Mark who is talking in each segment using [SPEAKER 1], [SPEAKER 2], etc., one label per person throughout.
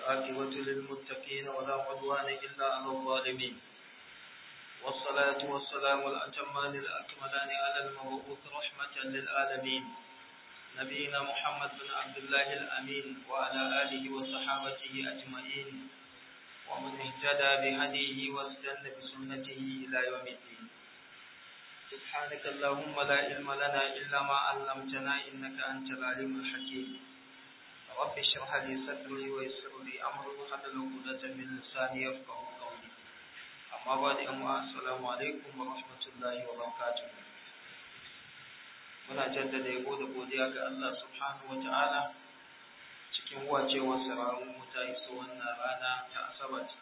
[SPEAKER 1] والعاقبة للمتقين ولا عدوان إلا على الظالمين والصلاة والسلام الأتمان الأكملان على المبعوث رحمة للعالمين نبينا محمد بن عبد الله الأمين وعلى آله وصحابته أجمعين ومن اهتدى بهديه واستنى بسنته إلى يوم الدين سبحانك اللهم لا علم لنا إلا ما علمتنا إنك أنت العليم الحكيم رب اشرح لي صدري ويسر لي أمري وحلل عقدة من لساني يفقه قولي أما بعد أما السلام عليكم ورحمة الله وبركاته muna jaddada yabo da godiya ga Allah subhanahu wa ta'ala cikin wacewar sararin mu ta iso wannan rana ta asabar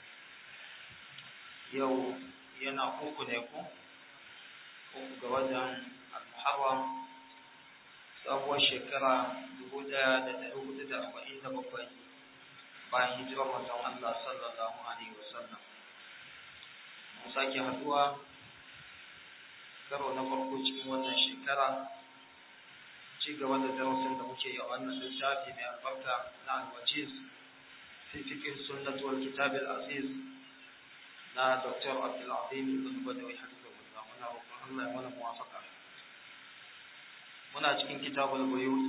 [SPEAKER 1] yau yana uku ne ko uku ga watan al-muharram sabuwar shekara dubu ɗaya da ɗari hudu da arba'in da bakwai bayan hijirar manzon Allah sallallahu alaihi wasallam mun sake haduwa karo na farko cikin wannan shekara ci gaba da darasin da muke yi a wannan littafi mai albarka na alwajiz fi fikin sunnat wal kitab al aziz na dr abdul azim ibn badawi hafizahullah muna roƙon Allah ya mana muwafaqa muna cikin kitabul buyut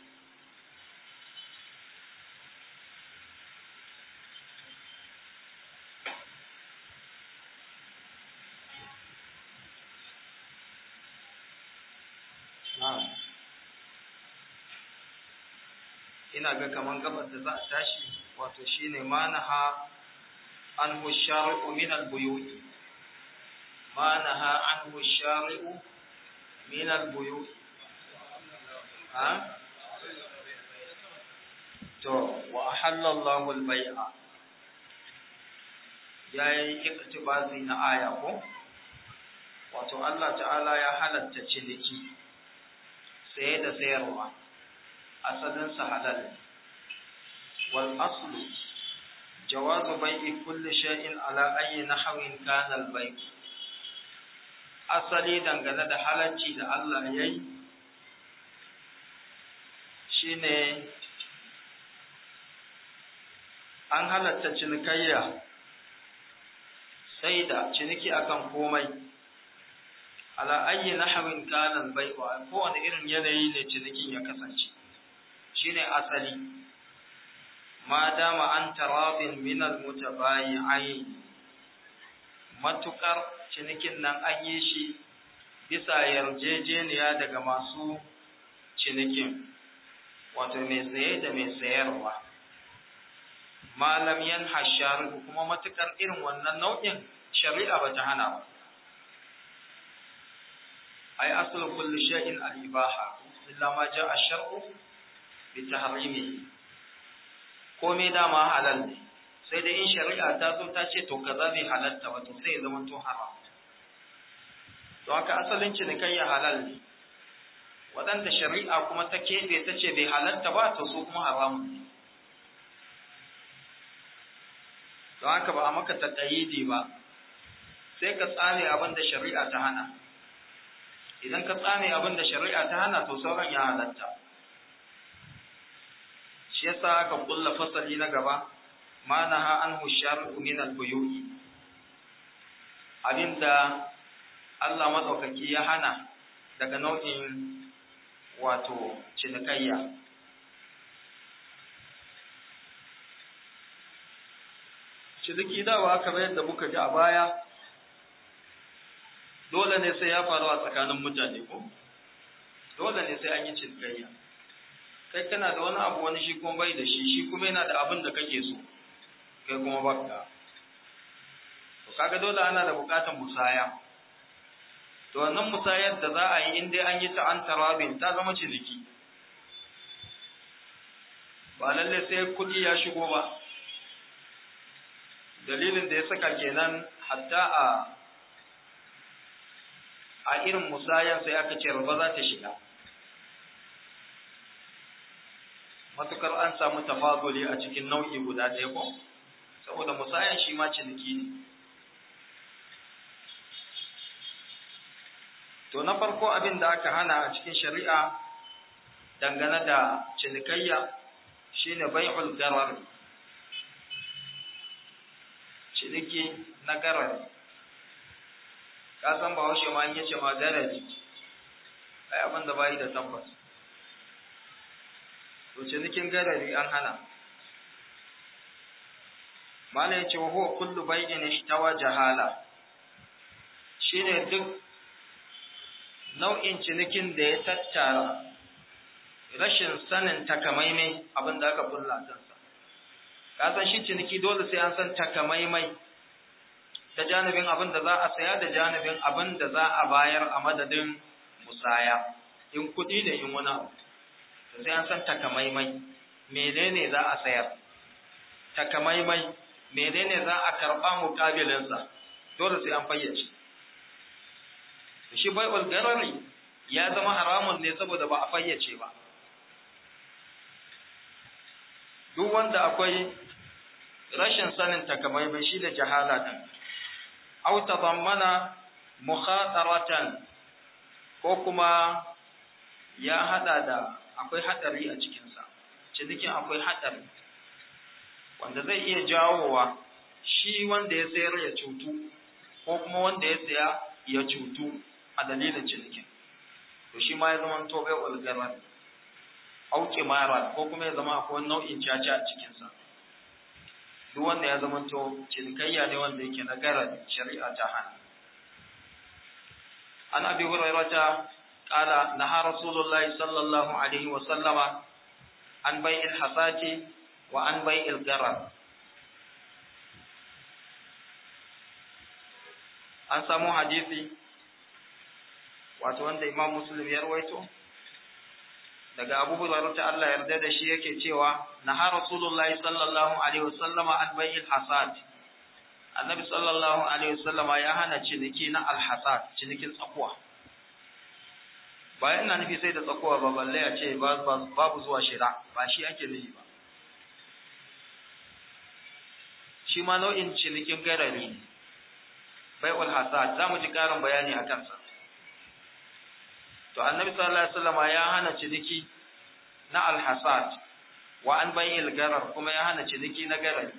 [SPEAKER 1] ina ga kaman gabar da za a tashi wato shine manaha an hushari'u min al-buyut manaha an hushari'u min al-buyut ha to wa ahalla Allahu al-bai'a yayi iktibazi na aya ko wato Allah ta'ala ya halatta ciniki saye da sayarwa asalinsa halal wal aslu jawazu bai'i kulli shay'in ala ayyi nahwin kana al bai' asali dangane da halacci da Allah yayi shine an halatta cinikayya sai da ciniki akan komai ala ayyi nahwin kana al bai' ko wani irin yanayi ne cinikin ya kasance shine asali ma dama an tarabin min almutabayi'ain matukar cinikin nan an yi shi bisa yarjejeniya daga masu cinikin wato mai saye da mai sayarwa malam yan hashar kuma matukar irin wannan nau'in shari'a ba ta hana ba ai aslu kulli shay'in al-ibaha illa ma ja'a ash-shar'u bitahrimi komai dama halal ne sai dai in shari'a ta zo ta ce to kaza bai halatta ba to sai ya zama to haram to haka asalin cinikayya halal ne waɗanda shari'a kuma ta keɓe ta ce bai halatta ba to su kuma haramun ne don haka ba a maka taƙayyidi ba sai ka tsame abin da shari'a ta hana idan ka tsame abin da shari'a ta hana to sauran ya halatta shi yasa aka kulla fasali na gaba ma naha anhu shar'u min al-buyu'i abinda Allah madaukaki ya hana daga nau'in wato cinikayya ciniki dawa kamar yadda muka ji a baya dole ne sai ya faru a tsakanin mutane ko dole ne sai an yi cinikayya kai kana da wani abu wani shi kuma bai da shi shi kuma yana da abin da kake so kai kuma baka to kaga dole ana da bukatan musaya to wannan musayar da za a yi in dai an yi ta an tarabin ta zama ciniki ba lalle sai kuɗi ya shigo ba dalilin da ya saka kenan hatta a a irin musayan sai aka ce riba za ta shiga matukar an samu tafaduli a cikin nau'i guda ɗaya ko saboda musayan shi ma ciniki ne to na farko abin da aka hana a cikin shari'a dangane da cinikayya shine bai'ul garar ciniki na garari ka san ba haushe ma yace ma garari ai abin da bai da tabbas to cinikin garari an hana mala yace wa huwa kullu bay'in ishtawa jahala shine duk nau'in cinikin da ya tattara rashin sanin takamaimai abin da aka kulla kansa ka san shi ciniki dole sai an san takamaimai ta janibin abin da za a saya da janibin abin da za a bayar a madadin musaya in kuɗi da in wani abu sai an san takamaimai menene za a sayar takamaimai menene za a karɓa mukabilinsa dole sai an fayyace shi bai'ul garari ya zama haramun ne saboda ba a fayyace ba duk wanda akwai rashin sanin takamaiman shi da jahala din aw tadammana mukhataratan ko kuma ya hada da akwai hadari a cikin sa cinikin akwai hadari wanda zai iya jawowa shi wanda ya sayar ya cutu ko kuma wanda ya saya ya cutu a dalilin cinikin to shi ma ya zama to bai ulgarar auke mara ko kuma ya zama akwai nau'in caca a cikinsa duk wanda ya zama to cinikayya ne wanda yake na gara shari'a ta hana an abi hurairata qala naha rasulullahi sallallahu alaihi wa sallama an bai'il hasati wa an bai'il garar an samu hadisi wato wanda imam muslim ya rawaito daga abu hurairah ta Allah yarda da shi yake cewa naha rasulullahi sallallahu alaihi wasallama an bai'il hasad annabi sallallahu alaihi wasallama ya hana ciniki na alhasad cinikin tsakuwa bayan na nufi sai da tsakuwa ba balle a ce babu zuwa shira ba shi ake nufi ba shi ma nau'in cinikin garari ne bai'ul hasad za mu ji karin bayani a kansa to annabi sallallahu alaihi wasallam ya hana ciniki na alhasad wa an bayyil garar kuma ya hana ciniki na garar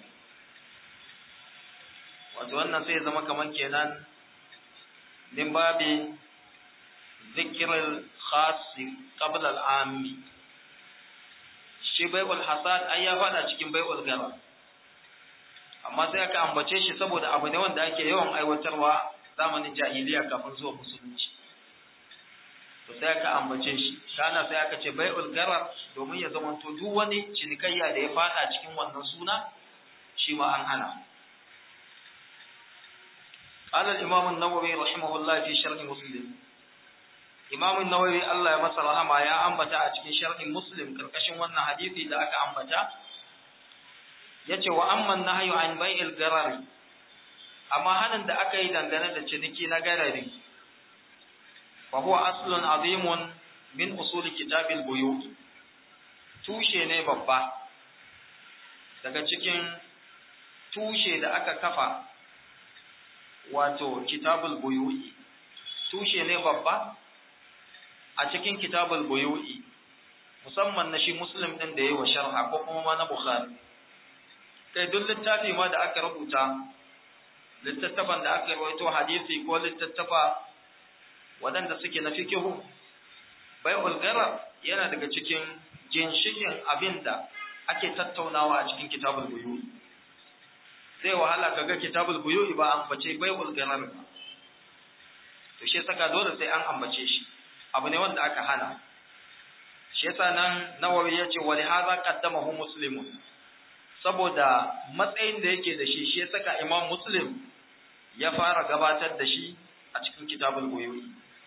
[SPEAKER 1] wato wannan sai zama kaman kenan min babi zikril khas qabla al-ammi shi bai'ul hasad ai ya fada cikin bai'ul garar amma sai aka ambace shi saboda abu ne wanda ake yawan aiwatarwa zamanin jahiliya kafin zuwa musulunci to sai aka ambace shi kana sai aka ce bai'ul garar domin ya zama to duk wani cinikayya da ya fada cikin wannan suna shi ma an hana قال الإمام النووي رحمه الله في شرح مسلم إمام النووي الله يمسر رحمه يا أنبتا أتكين شرح مسلم كركشن وانا حديثي دا أكا أنبتا yace wa amman nahyu an bai'il garari amma hanin da aka yi dangane da ciniki na garari fa huwa aslun azimun min usul kitabil buyu tushe ne babba daga cikin tushe da aka kafa wato kitabul buyu'i tushe ne babba a cikin kitabul buyu'i musamman na shi muslim din da yayi wa sharha ko kuma ma na bukhari kai duk littafi ma da aka rubuta littattafan da aka rawaito hadisi ko littattafa waɗanda suke na fikihu bai'ul garar yana daga cikin ginshikin abin da ake tattaunawa a cikin kitabul buyu'i sai wahala kaga kitabul buyu'i ba an bace bai'ul garar ba to shi saka dole sai an ambace shi abu ne wanda aka hana shi yasa nan nawawi yace wa li hadha qaddamahu muslimun saboda matsayin da yake da shi shi ya saka imam muslim ya fara gabatar da shi a cikin kitabul buyu'i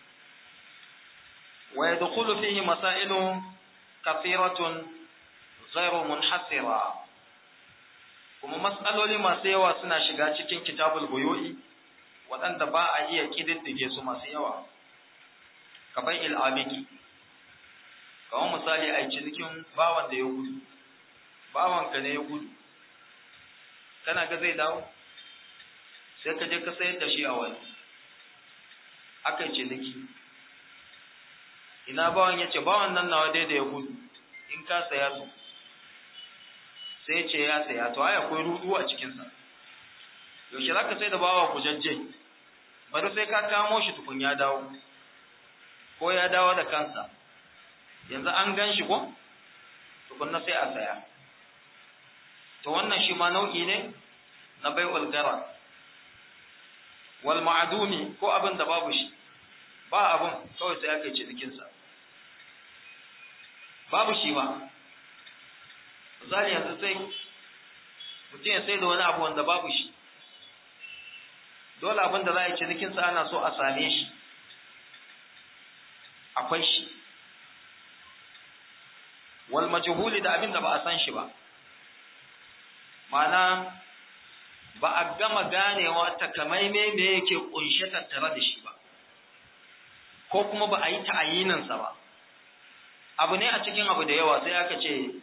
[SPEAKER 1] wa yadkhulu fihi masailu kathiratun ghairu munhasira kuma mas'aloli masu yawa suna shiga cikin kitabul buyu'i waɗanda ba a iya kididdige su masu yawa kabai il'abiki kamar misali a cinikin bawan da ya gudu bawanka ne ya gudu kana ga zai dawo sai ka je ka sayar da shi a wani aka yi ciniki ina bawan ya ce bawan nan nawa dai da ya gudu in ka saya su sai ce ya saya to ai akwai rudu a cikinsa yaushe za ka sai da bawa kujajje bari sai ka kamo shi tukun ya dawo ko ya dawo da kansa yanzu an gan shi ko tukunna sai a saya to wannan shi ma nau'i ne na bai'ul gara wal ma'adumi ko abin da babu shi ba abin kawai sai aka yi cinikinsa babu shi ba misali yanzu sai mutum ya sai da wani abu wanda babu shi dole abin da za a yi cinikinsa ana so a same shi akwai shi wal majhuli da abin da ba a san shi ba ma'ana ba a gama ganewa takamaime me yake kunshe tattare da shi ba ko kuma ba a yi ta'ayininsa ba abu ne a cikin abu da yawa sai aka ce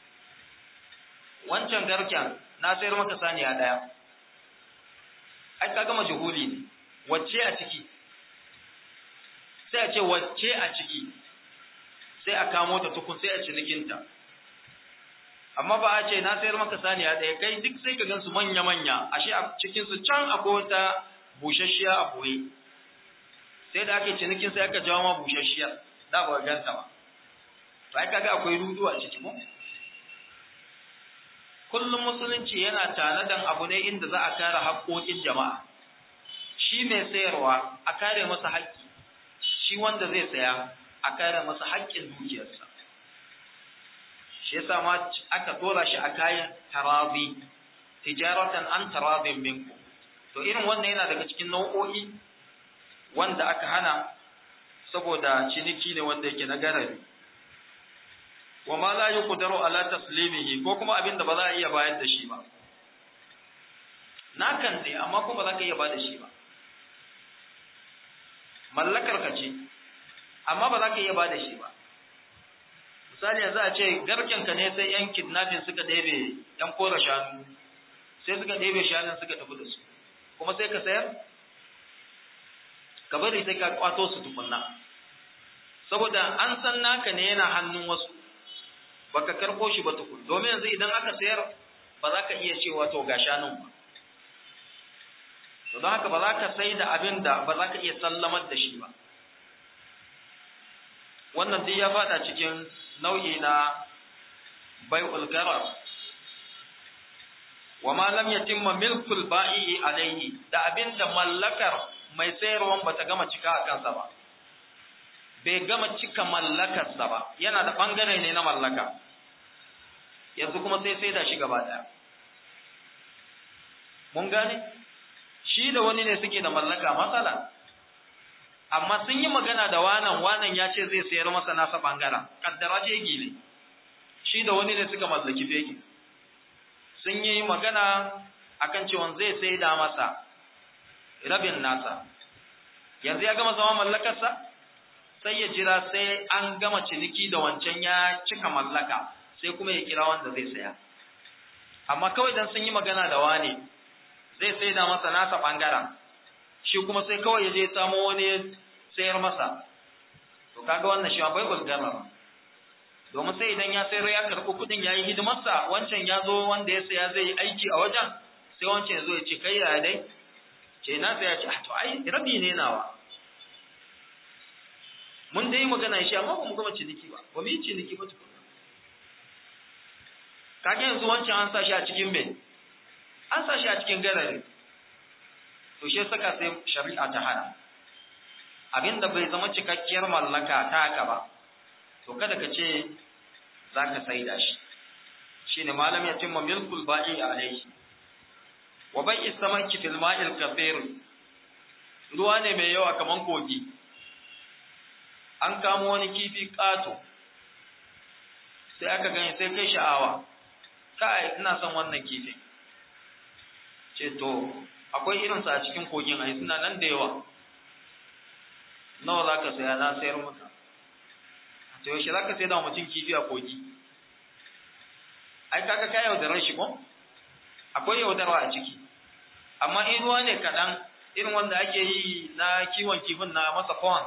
[SPEAKER 1] wancan garken na sayar maka saniya daya ai ka gama juhuli ne wacce a ciki sai a ce wacce a ciki sai a kamo ta tukun sai a cinikinta amma ba a ce na sayar maka saniya ɗaya kai duk sai ka gansu manya-manya ashe a cikinsu can akwai wata busasshiya a boye sai da ake cinikin sai aka jawo ma busasshiya da ba ganta ba to ai kaga akwai rudu a ciki ko kullum musulunci yana tanadan abu ne inda za a kare haƙoƙin jama'a shi mai sayarwa a kare masa haƙƙi shi wanda zai saya a kare masa haƙƙin dukiyarsa shi yasa ma aka tora shi a kayan tarabi tijaratan an tarabin minku to irin wannan yana daga cikin nau'o'i wanda aka hana saboda ciniki ne wanda yake na garari wa ma la yuqdaru ala taslimihi ko kuma abin da ba za a iya bayar da shi ba na kan dai amma ko ba za ka iya bayar da shi ba mallakar ka ce amma ba za ka iya bayar da shi ba misali yanzu a ce garken ka ne sai yan kidnapping suka ɗebe yan kora shanu sai suka ɗebe shanun suka tafi da su kuma sai ka sayar ka bari sai ka kwato su tukunna saboda an san naka ne yana hannun wasu baka karko shi ba tukun domin yanzu idan aka sayar ba za ka iya cewa to ga shanun ba to don haka ba za ka sai da abin da ba za ka iya sallamar da shi ba wannan duk ya fada cikin nau'i na bai'ul garar wa ma lam yatimma milkul ba'i alayhi da abin da mallakar mai sayarwan bata gama cika a kansa ba bai gama cika mallakarsa ba yana da bangare ne na mallaka yanzu kuma sai sai da shi gaba daya mun gane shi da wani ne suke da mallaka matsala amma sun yi magana da wanan wanan ya ce zai sayar masa nasa bangaren kaddara jegi ne shi da wani ne suka mallaki fegi sun yi magana akan cewa zai sai da masa rabin nasa yanzu ya gama zama mallakarsa sai ya jira sai an gama ciniki da wancan ya cika mallaka sai kuma ya kira wanda zai saya amma kawai dan sun yi magana da wane zai sai da masa nasa bangaren shi kuma sai kawai ya je samo wani sayar masa to kaga wannan shi bai gulgara domin sai idan ya sayar ya karɓi kuɗin ya yi hidimarsa wancan ya zo wanda ya saya zai yi aiki a wajen sai wancan ya zo ya ce kai ya dai ce na saya ce to ai rabi ne nawa mun dai magana shi amma ba mu gama ciniki ba ba mu yi ciniki ba tukuna kage yanzu wancan an sa shi a cikin me an sa shi a cikin garare to shi saka sai shari'a ta hana abinda bai zama cikakkiyar mallaka ta haka ba to kada ka ce za ka saida shi shine malam ya cimma milkul ba'i alaihi wa bai istamanki fil ma'il kafir ruwa ne mai yawa kaman kogi an kamo wani kifi ƙato sai aka gani sai kai sha'awa kai ina son wannan kifin ce to akwai irinsa a cikin kogin ai suna nan da yawa nawa za ka saya na sayar maka to yaushe za ka sai da mutum kifi a kogi ai kaga ka yaudarar shi ko akwai yaudarwa a ciki amma in ruwa ne kaɗan irin wanda ake yi na kiwon kifin na masa pond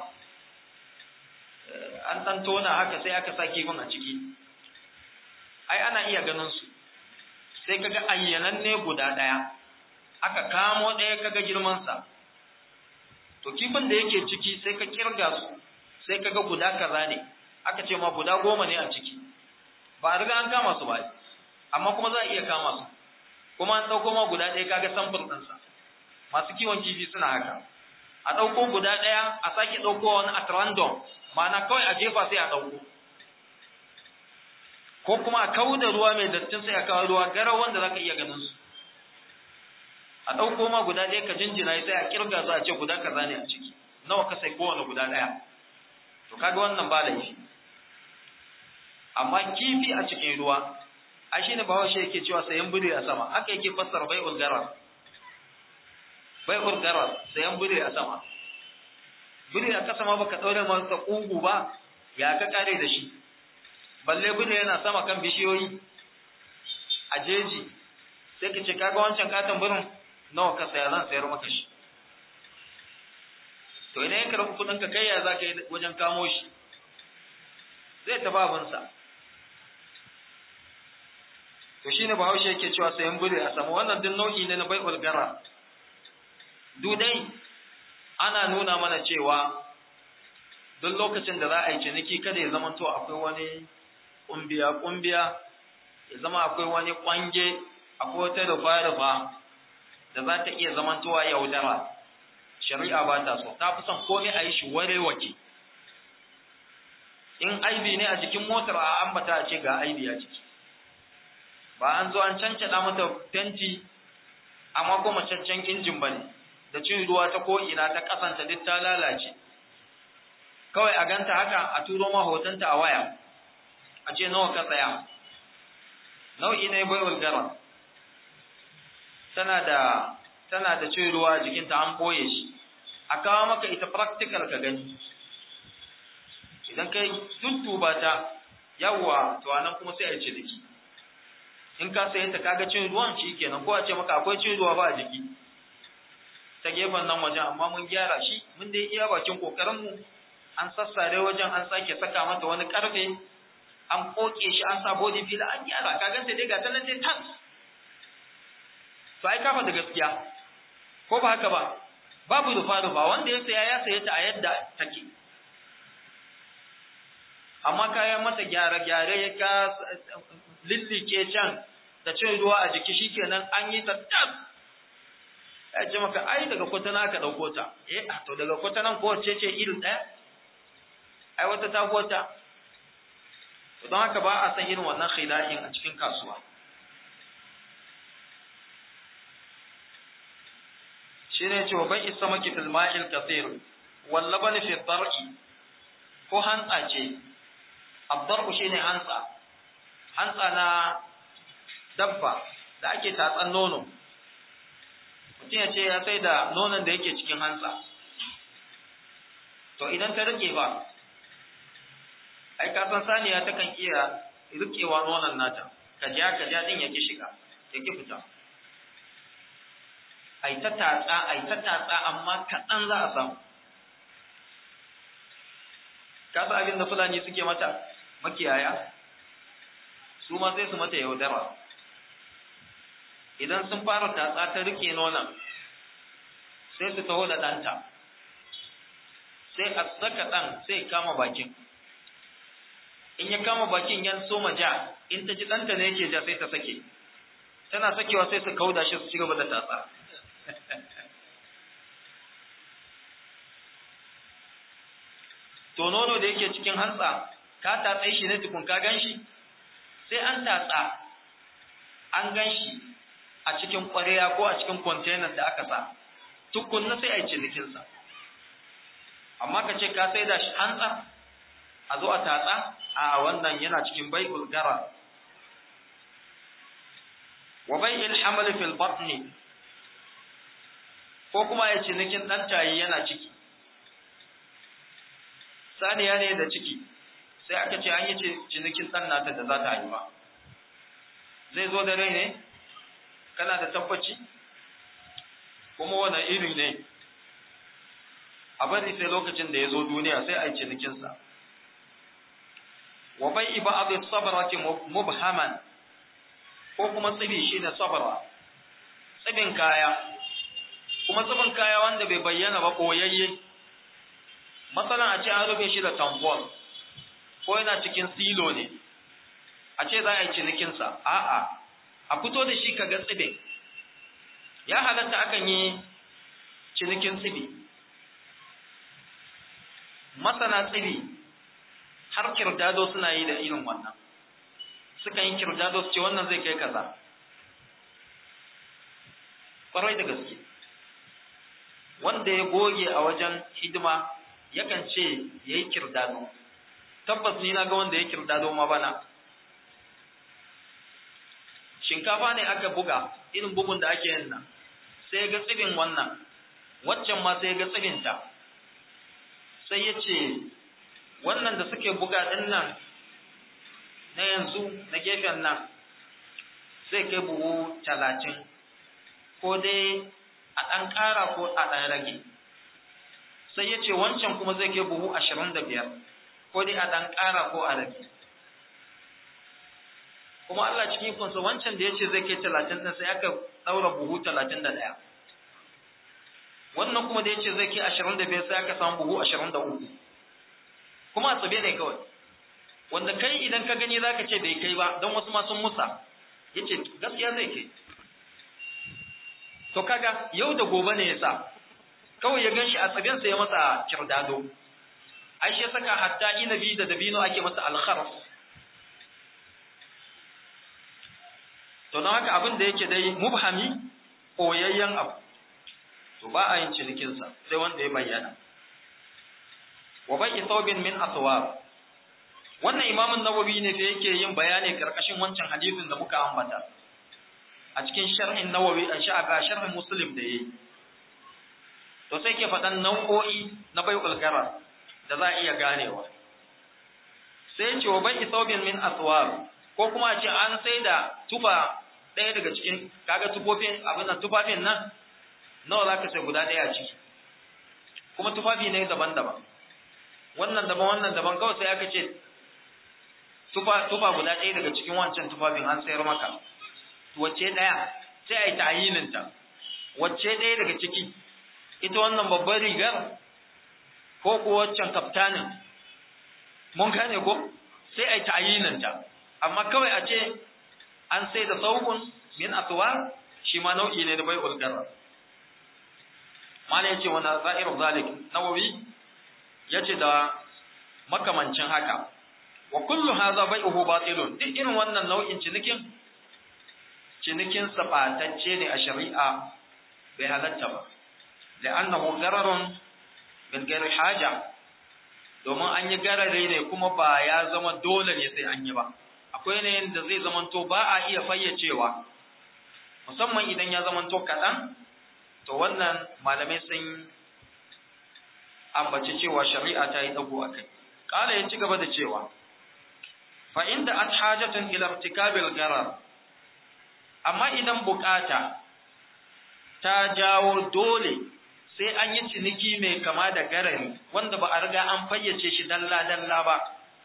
[SPEAKER 1] an ɗan tona haka sai aka sa kifin a ciki ai ana iya ganin su sai kaga ayyanan ne guda ɗaya aka kamo ɗaya kaga girmansa to kifin da yake ciki sai ka kirga su sai kaga guda kaza ne aka ce ma guda goma ne a ciki ba a riga an kama su ba amma kuma za a iya kama su kuma an ɗauko ma guda ɗaya kaga samfur ɗinsa masu kiwon kifi suna haka a ɗauko guda ɗaya a sake ɗauko wani at random ma'ana kawai a jefa sai a ɗauko ko kuma a kawo da ruwa mai dattin sai a kawo ruwa garau wanda za ka iya ganin su a ɗauko ma guda ɗaya ka jinjina sai a kirga su a ce guda kaza ne a ciki nawa ka sai kowane guda ɗaya to kaga wannan ba laifi amma kifi a cikin ruwa a shi ne bahaushe yake cewa sayan biri a sama haka yake fassara bai ulgarar bai ulgarar sayan biri a sama biri a kasa ma baka ɗaure masa ƙugu ba ya ka kare da shi balle biri yana sama kan bishiyoyi a jeji sai ka ce kaga wancan katon birin nawa ka saya zan sayar maka shi to idan ya karɓi kuɗin ka kai ya za ka yi wajen kamo shi zai taɓa abinsa to shi ne bahaushe yake cewa sayan biri a sama wannan duk nau'i ne na bai'ul gara dudai ana nuna mana cewa duk lokacin da za a yi ciniki kada ya zama to akwai wani kumbiya kumbiya ya zama akwai wani kwange akwai wata rufa rufa da za ta iya zamantowa yaudara shari'a ba ta so ta fi son komai a yi shi ware wake in aibi ne a jikin motar a ambata a ce ga aibi a ciki ba an zo an cancada mata fenti amma kuma cancan injin ba ne da cin ruwa ta ko'ina ta kasanta duk ta lalace kawai a ganta haka a turo ma hotonta a waya a ce nawa ka tsaya nau'i ne bai gara tana da tana da cin ruwa jikinta an boye shi a kawo maka ita practical ka gani idan kai tuttuba ta yawwa to anan kuma sai a ce dake in ka sayi ta kaga cin ruwan shi kenan ko a ce maka akwai cin ruwa ba a jiki ta gefen nan wajen amma mun gyara shi mun dai iya bakin kokarin mu an sassare wajen an sake saka mata wani karfe an koke shi an sa body filler an gyara ka ganta dai ga ta nan dai tas to ai kafa da gaskiya ko ba haka ba babu rufa rufa wanda ya saya ya saye ta a yadda take amma kayan mata gyare-gyare ya ka lillike can da cin ruwa a jiki shikenan an yi ta tas ya ce maka ai daga kwatana ka ɗauko ta eh to daga kwatanan ko ce ce irin ɗaya ai wata ta wata don haka ba a san irin wannan khida'in a cikin kasuwa shine ce wa bai isa maki fil ma'il kathir wal laban fi dar'i ko hantsa ce abdar'u shine hantsa hantsa na dabba da ake tatsan nono mutum ya ce ya sai da nonon da yake cikin hantsa to idan ta rike ba ai ka san saniya ta kan iya rikewa nonon nata ka ja ka ja din yake shiga yake fita ai ta tatsa ai ta tatsa amma kaɗan za a samu ka san abin da fulani suke mata makiyaya su ma sai su mata yaudara idan sun fara tatsa ta rike nonon sai su taho da ɗanta sai a saka ɗan sai kama bakin in ya kama bakin yan soma ja in ta ji ɗanta ne yake ja sai ta sake tana sakewa sai su kauda shi su ci gaba da tatsa to nono da yake cikin hantsa ka tatsa shi ne tukun ka gan shi sai an tatsa an gan shi a cikin ƙwarya ko a cikin container da aka sa tukunna sai a yi cinikinsa amma ka ce ka sai da shi hantsa a zo a tatsa a wannan yana cikin bai'ul gara wa bai'il hamal fil batni ko kuma ya cinikin dan tayi yana ciki saniya ne da ciki sai aka ce an yi cinikin dan nata da za ta haifa zai zo da rai ne kana da tabbaci kuma wani iri ne a bari sai lokacin da ya zo duniya sai a yi cinikinsa wa bai iba abin sabarati mubhaman ko kuma tsibi shi ne sabara tsibin kaya kuma tsibin kaya wanda bai bayyana ba koyayye matsalan a ce an rufe shi da tambol ko yana cikin silo ne a ce za a yi cinikinsa a'a a fito da shi ka ga tsibin ya halatta akan yi cinikin tsibi masana tsibi har kirdado suna yi da irin wannan suka yi kirdado su ce wannan zai kai kaza ƙwarai da gaske wanda ya goge a wajen hidima yakan ce ya yi kirdado tabbas ni na ga wanda ya kirdado ma bana shinkafa ne aka buga irin bugun da ake yin nan sai ga tsibin wannan waccan ma sai ga tsibinta sai ya ce wannan da suke buga din nan na yanzu na gefen nan sai kai buhu talatin ko dai a ɗan ƙara ko a ɗan rage sai ya ce wancan kuma zai kai buhu ashirin da biyar ko dai a ɗan ƙara ko a rage kuma Allah cikin ikonsa wancan da ya ce zai kai talatin ɗin sai aka ɗaura buhu talatin da ɗaya wannan kuma da ya ce zai kai ashirin da biyar sai aka samu buhu ashirin da uku kuma a tsabe ne kawai wanda kai idan ka gani za ka ce bai kai ba don wasu ma sun musa ya ce gaskiya zai kai to kaga yau da gobe ne ya sa kawai ya gan shi a tsabensa ya masa kirdado ai shi saka hatta inabi da dabino ake masa alkharf to don haka abin da yake dai mubhami koyayyen abu to ba a yin cinikinsa sai wanda ya bayyana wa bai thawbin min aswab wannan imamun nawawi ne da yake yin bayani karkashin wancan hadisin da muka ambata a cikin sharhin nawawi a sha'aba sharhin muslim da yayi to sai ke faɗan nau'o'i na bai'ul garar da za a iya ganewa sai ce wa bai thawbin min aswab ko kuma a ce an sai da tufa ɗaya daga cikin kaga tufofin abin nan tufafin nan nawa za ka sai guda ɗaya a ciki kuma tufafi ne daban-daban wannan daban wannan daban kawai sai aka ce tufa tufa guda ɗaya daga cikin wancan tufafin an sayar maka wacce ɗaya sai a yi ta'ayininta wacce ɗaya daga ciki ita wannan babbar rigar ko ko waccan kaftanin mun gane ko sai a yi ta'ayininta amma kawai a ce an sai da saukun min aswar shi ma nau'i ne da bai ulgara mala yace wa za'ir zalik nawawi yace da makamancin haka wa kullu hadha bai'uhu batilun duk irin wannan nau'in cinikin cinikin sabatacce ne a shari'a bai halatta ba la'annahu gararun bil ghairi haja domin an yi garare ne kuma ba ya zama dole ne sai an yi ba akwai ne da zai zamanto ba a iya fayyacewa musamman idan ya zamanto kaɗan to wannan malamai sun ambaci cewa shari'a ta yi ɗago a kai ƙala ya ci gaba da cewa fa inda an hajatun ila irtikabil garar amma idan bukata ta jawo dole sai an yi ciniki mai kama da garari wanda ba a riga an fayyace shi dalla dalla ba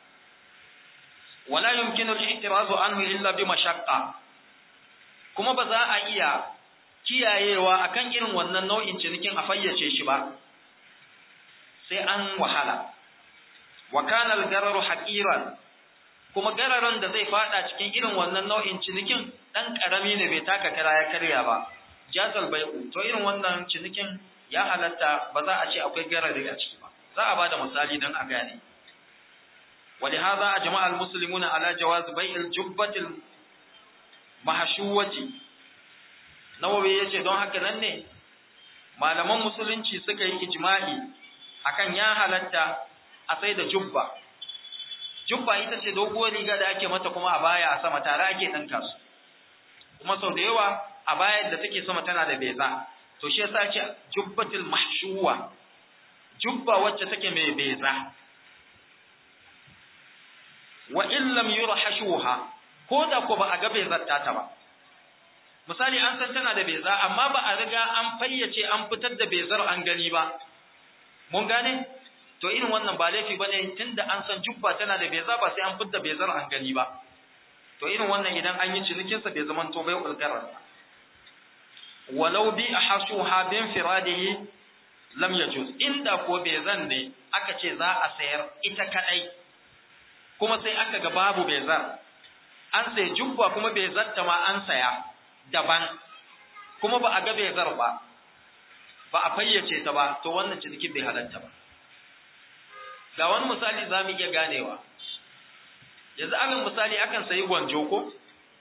[SPEAKER 1] wala yumkinu al-i'tirazu anhu illa bi mashaqqa kuma ba za a iya kiyayewa akan irin wannan nau'in cinikin a fayyace shi ba sai an wahala wa kana al-gararu haqiran kuma gararan da zai fada cikin irin wannan nau'in cinikin dan karami ne bai taka kara ya karya ba jazal bai'u to irin wannan cinikin ya halatta ba za a ce akwai garari a ciki ba za a bada misali dan a gane ولهذا أجمع المسلمون على جواز بيع الجبة المحشوة nawawi ya ce don haka nan ne malaman musulunci suka yi ijma'i akan ya halatta a sai da jubba jubba ita ce doguwar riga da ake mata kuma a baya a sama tare ake ɗinka su kuma sau da yawa a bayan da take sama tana da beza to shi yasa ce jubbatul mahshuwa jubba wacce take mai beza wa in lam yurhashuha ko da ko ba a ga bezar ta ba misali an san tana da beza amma ba a riga an fayyace an fitar da bezar an gani ba mun gane to irin wannan ba laifi bane tunda an san jubba tana da beza ba sai an fitar da bezar an gani ba to irin wannan idan an yi cinikin sa bai zaman to bai ulgarar
[SPEAKER 2] walau bi ahasuha bin firadihi lam yajuz inda ko bai zan ne aka ce za a sayar ita kadai kuma sai aka ga babu bai zar an sai jubba kuma bai zatta ma an saya daban kuma ba a ga bai zar ba ba a fayyace ta ba to wannan ciniki bai halatta ba ga wani misali za mu iya ganewa yanzu alin misali akan sayi gwanjo ko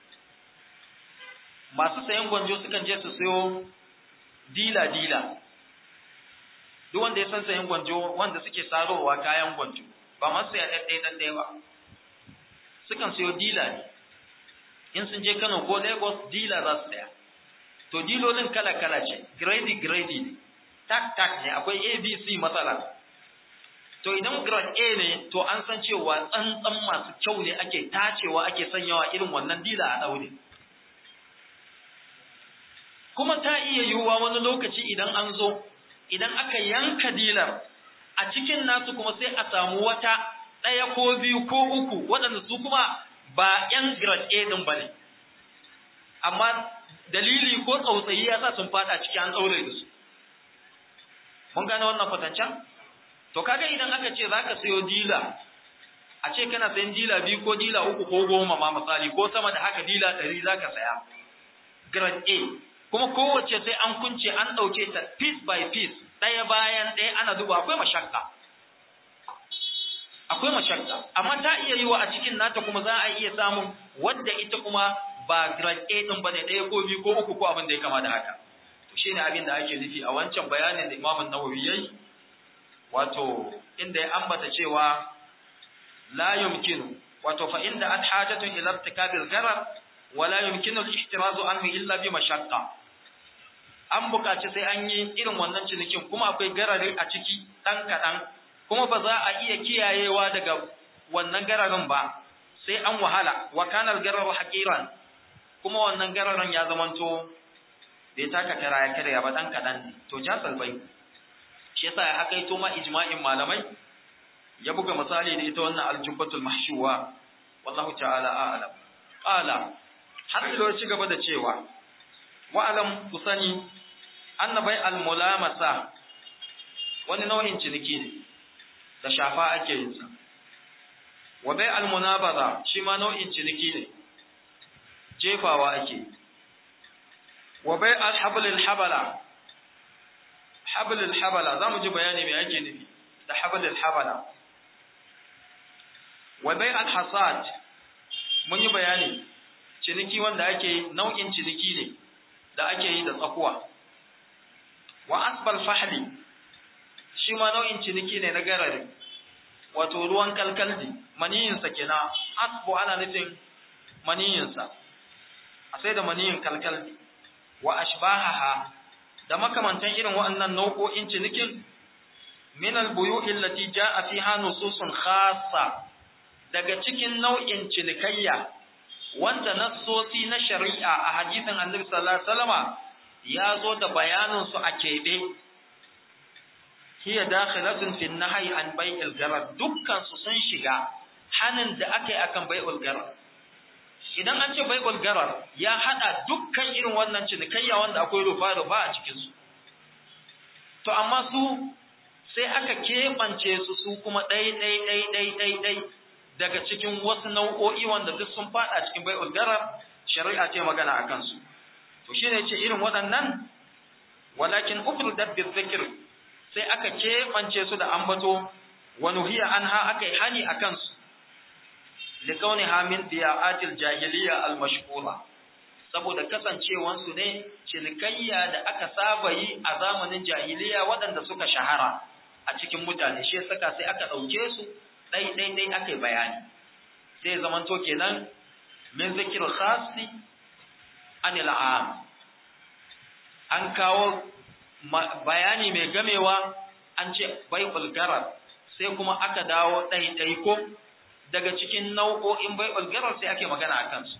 [SPEAKER 2] masu sayan gwanjo sukan je su sayo dila-dila duk wanda ya san sayan gwanjo wanda suke sarowa kayan gwanjo ba masu saya ɗaɗɗaya ba sukan sayo dila ne in sun je kano ko lagos dila za su saya to dilolin kala-kala ce grade grade ne tak tak ne akwai abc matsala to idan grade a ne to an san cewa tsantsan masu kyau ne ake tacewa ake sanyawa irin wannan dila a ɗaure kuma ta iya yiwuwa wani lokaci idan an zo idan aka yanka dilar a cikin nasu kuma sai a samu wata ɗaya ko biyu ko uku waɗanda su kuma ba 'yan grade A ɗin ba ne amma dalili ko tsautsayi ya sa sun fada ciki an tsaure da su mun gane wannan kwatancan to kaga idan aka ce zaka sayo dila a ce kana sayan dila biyu ko dila uku ko goma ma misali ko sama da haka dila ɗari zaka saya grade A kuma kowace sai an kunce an ɗauke ta piece by piece ɗaya bayan ɗaya ana duba akwai mashakka akwai mashakka amma ta iya yiwa a cikin nata kuma za a iya samun wadda ita kuma ba grade A din bane ɗaya ko biyu ko uku ko abin da ya kama da haka to shine abin da ake nufi a wancan bayanin da Imam Nawawi yayi wato inda ya ambata cewa la yumkinu wato fa inda at hajatun ila irtikabil gharar wa la yumkinu al-ihtirazu anhu illa bi mashaqqa an buƙaci sai an yi irin wannan cinikin kuma akwai garari a ciki ɗan kaɗan kuma ba za a iya kiyayewa daga wannan gararin ba sai an wahala wa kanal gararu haqiran kuma wannan gararin ya zamanto bai taka kara ya karya ba ɗan kaɗan ne to jasal bai shi yasa ya aka yi to ma ijma'in malamai ya buga misali da ita wannan aljubbatul mahshuwa wallahu ta'ala a'lam qala har ilo ci gaba da cewa wa'alam ku sani annabai al-mulamasa wani nau'in ciniki ne da shafa ake yin sa wa bai al-munabaza shi ma nau'in ciniki ne jefawa ake wa bai al-hablil habala hablil habala zamu ji bayani me ake nufi da hablil habala wa bai al-hasad mun yi bayani ciniki wanda ake nau'in ciniki ne da ake yi da tsakuwa wa asbal fahli shi ma nau'in ciniki ne na garari wato ruwan kalkaldi maniyinsa kenan asbu ana nufin maniyinsa a sai da maniyin kalkaldi wa ashbahaha da makamantan irin waɗannan nau'o'in cinikin min al-buyu'i allati ja'a fiha nususun khassa daga cikin nau'in cinikayya wanda nassosi na shari'a a hadisin Annabi sallallahu alaihi wasallama ya zo da bayanin su a kebe hiya dakhilatun fi nahyi an bai'il garar dukkan su sun shiga hanin da aka yi akan bai'ul garar idan an ce bai'ul garar ya hada dukkan irin wannan cinikayya wanda akwai rufa rufa a cikin su to amma su sai aka keɓance su su kuma ɗai ɗai ɗai ɗai ɗai ɗai daga cikin wasu nau'o'i wanda duk sun fada cikin bai'ul garar shari'a ce magana a kansu to shine ce irin waɗannan walakin ufridat bi dhikr sai aka keɓance su da ambato wa nuhiya anha aka yi hani a kansu likauniha min diya'atil jahiliya al-mashhura saboda kasancewan su ne cinikayya da aka saba yi a zamanin jahiliya waɗanda suka shahara a cikin mutane shi saka sai aka ɗauke su ɗai ɗai ɗai aka yi bayani sai zamanto kenan min zikir khasi anil am an kawo bayani mai gamewa an ce bai'ul garar sai kuma aka dawo ɗai ɗai ko daga cikin nau'o'in bai'ul garar sai ake magana a kansu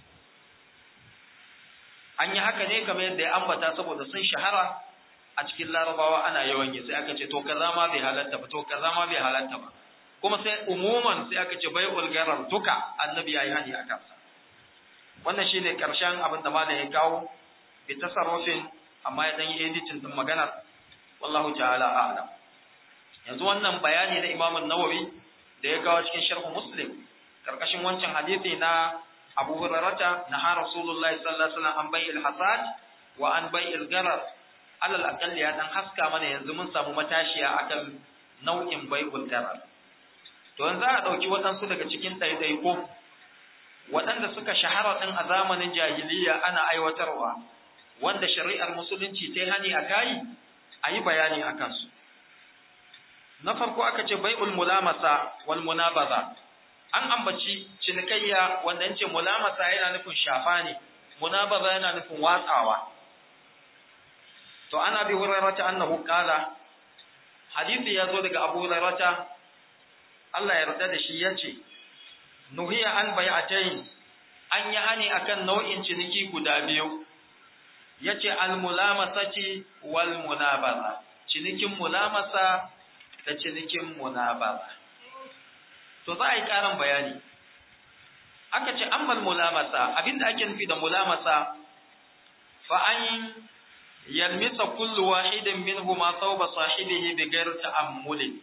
[SPEAKER 2] an yi haka ne kamar yadda ya ambata saboda sun shahara a cikin larabawa ana yawan yi sai aka ce to kaza ma bai halatta ba to kaza ma bai halatta ba kuma sai umuman sai aka ce bai'ul garar duka annabi yayi hani a kansa wannan shine karshen abin da malam ya kawo bi tasarrufin amma ya dan yi editing din maganar wallahu ta'ala a'lam yanzu wannan bayani na Imam an-Nawawi da ya kawo cikin sharh Muslim karkashin wancan hadisi na Abu Hurairah na ha Rasulullahi sallallahu alaihi wasallam an bai'il hasad wa an bai'il garar alal aqall ya dan haska mana yanzu mun samu matashiya akan nau'in bai'ul garar to yanzu a dauki waɗansu daga cikin ɗaiɗaiko waɗanda suka shahara ɗin a zamanin jahiliya ana aiwatarwa wanda shari'ar musulunci ta hani a kayi a yi bayani a kansu na farko aka ce bai'ul mulamasa wal munabaza an ambaci cinikayya wanda ce mulamasa yana nufin shafa ne munabaza yana nufin watsawa to ana bi hurairata annahu qala hadisi ya zo daga abu hurairata Allah ya yarda da shi yace nuhiya an bai'atayn an yi hani akan nau'in ciniki guda biyu yace al mulamasati wal munabaza cinikin mulamasa da cinikin munabaza to za a yi ƙarin bayani aka ce ammal mulamasa abinda ake nufi da mulamasa fa an yalmisa kullu wahidin minhuma thawba sahibihi bi ghairi ta'ammuli